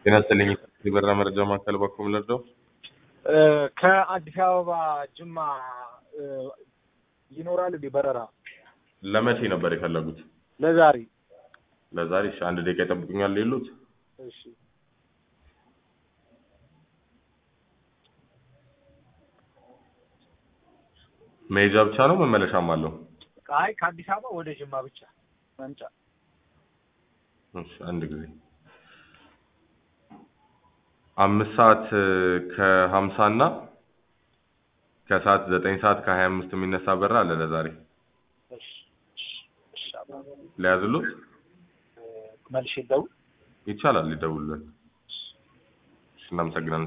ጤና ይስጥልኝ። የበረራ መረጃ ማዕከል በኩል ልርዳው? ከአዲስ አበባ ጅማ እ፣ ይኖራል እንዴ በረራ ለመቼ ነበር የፈለጉት? ለዛሬ? ለዛሬ? እሺ፣ አንድ ደቂቃ ይጠብቁኛል። የሉት እሺ መሄጃ ብቻ ነው መመለሻም አለው? አይ ከአዲስ አበባ ወደ ጅማ ብቻ መምጫ። እሺ፣ አንድ ጊዜ አምስት ሰዓት ከሀምሳ እና ከሰዓት ዘጠኝ ሰዓት ከሀያ አምስት የሚነሳ በረራ አለ ለዛሬ እሺ እሺ፣ እሺ አባ፣ ሊያዝሉት መልሼ ልደውል? ይቻላል። ሊደውሉልን። እሺ፣ እናመሰግናለን።